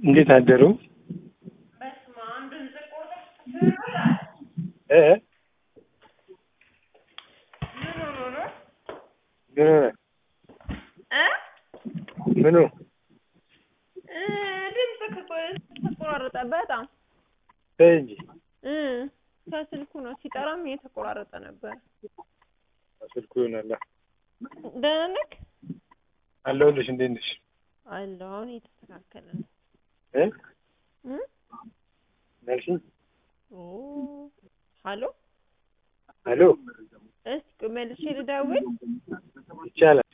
እንዴት አደሩ? በስመ አብ ድምፅ ቆርጠሽ እ ምን ሆኖ ነው ምን ሆነ? እ ምኑ እ ድምፅ ተቆራረጠ በጣም ተይ እንጂ እ ከስልኩ ነው ሲጠራም እየተቆራረጠ ነበር። ስልኩ ይሆናላ። ደህና ነህ? አለሁልሽ። እንዴት ነሽ? አለሁ አሁን እየተስተካከለ ነው። እ እ መልሽኝ። ኦ ሀሎ አሎ እስኪ መልሼ ልደውል ይቻላል።